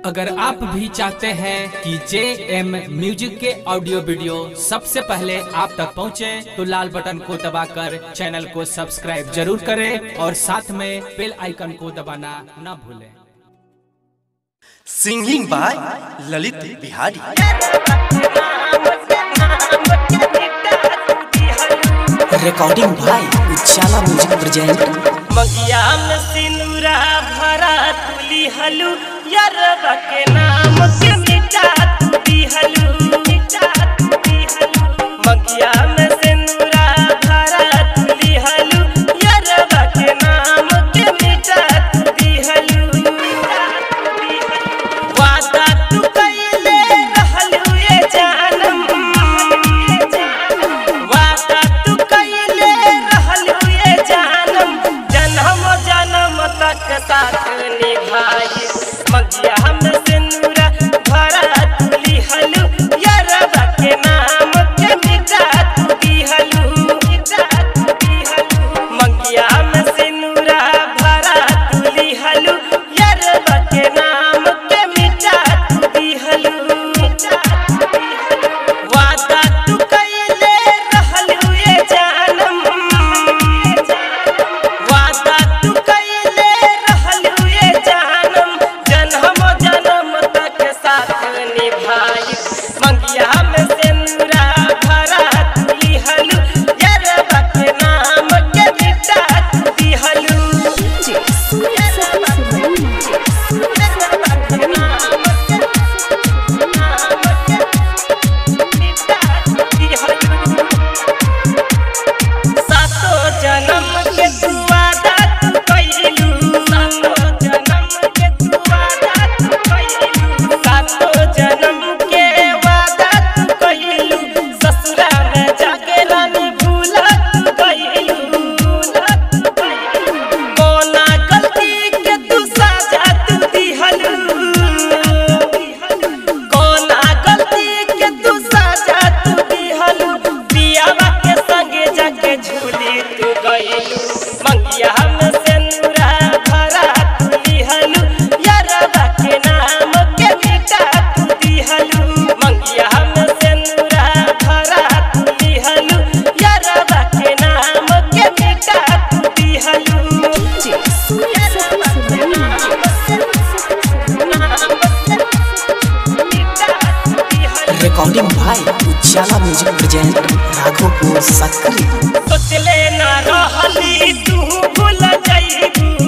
अगर आप भी चाहते हैं कि जे एम म्यूजिक के ऑडियो वीडियो सबसे पहले आप तक पहुंचे, तो लाल बटन को दबाकर चैनल को सब्सक्राइब जरूर करें और साथ में बेल आइकन को दबाना न भूलें singing by Lalit Bihari recording भाई उजाला म्यूजिक प्रेजेंट मगिया में सिनुरा भरा तुली हलू यरबा के नाम के मिटा तुली हलू मिटा तुली हलू मगिया में सिनुरा भरा तुली हलू यरबा के नाम के मिटा तुली हलू मिटा तुली हलू वादा तू कइले रहलू ये जानम वादा तू कइले रहलू ये जानम जन्म जन्म तक साथ निभाई मगिया हम सिंदूरा भरा तुली हलू यरबा के नाम के मिटा तुली हलू मिटा तुली हलू मगिया में सिंदूरा भरा तुली हलू यरबा के नाम के मिटा तुली हलू मिटा तुली हलू वादा तू कइले रहलू ये जानम वादा तू कइले रहलू ये जानम जन्म जन्म तक साथ निभाई मंगिया में सिंदूरा भरा तुली हलू यरबा के नाम के मिटा तुली हलू यरबा के नाम के नाम के मिटा तुली हलू सातो जन्म के तू वादा तू कइलू सातो जन्म के तू वादा तू कइलू सातो जन्म के वादा तू कइलू ससुरा में जाके रानी भूला तू कइलू भूला तू कइलू कोना गलती के तू साजा तू दिहलू कोना गलती के तू साजा तू दिहलू पियावा के संगे जाके झूली तू गइलू मंगिया हम सिंदूरा भरा तू दिहलू यरबा के नाम के मिटा तू दिहलू मंगिया हम सिंदूरा भरा तू दिहलू यरबा के नाम के मिटा तू दिहलू यरबा के नाम मिटा तू दिहलू रिकॉर्डिंग भाई उजाला म्यूजिक प्रेजेंट राघोपुर सक्रिय सोचले ना रहली तू भूल जाइबू